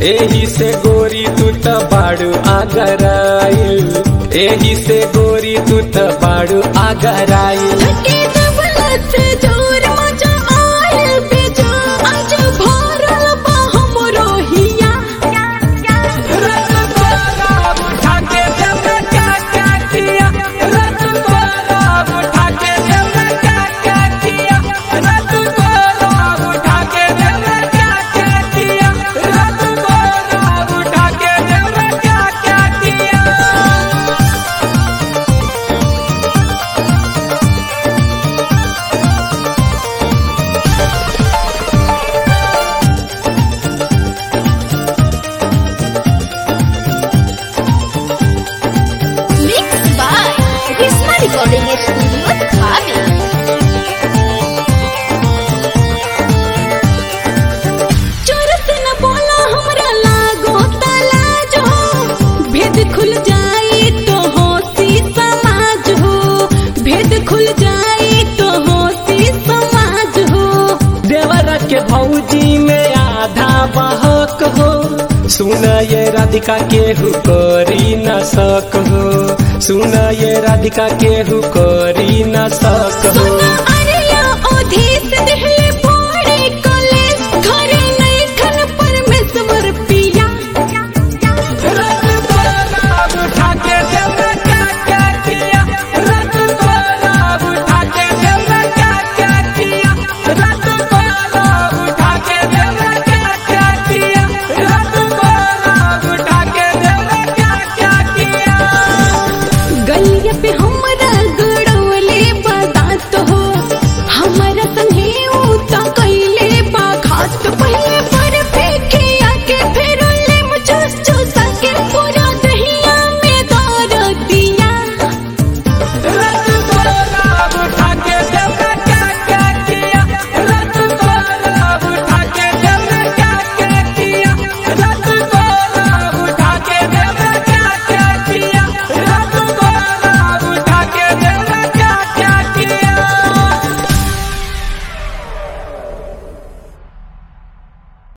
एही से गोरी तू त बाड़ू आगराइल एही से गोरी तू त बाड़ू आगराइल लगे दौलत से जोर मजा आयल बेजा आज भरल बा हमरो हिया Mixed by Krishna Recording Studio, Dhabi. चोर से न बोला हमरा लागो तलाज हो भेद खुल जाई तो होती समाज हो भेद खुल जाई तो होती समाज हो देवर के भौजी में आधा बहक हो सुन ये राधिका केहू करी न सक हो सुन ये राधिका केहू करी न सक हो सुना अरिया ओधी से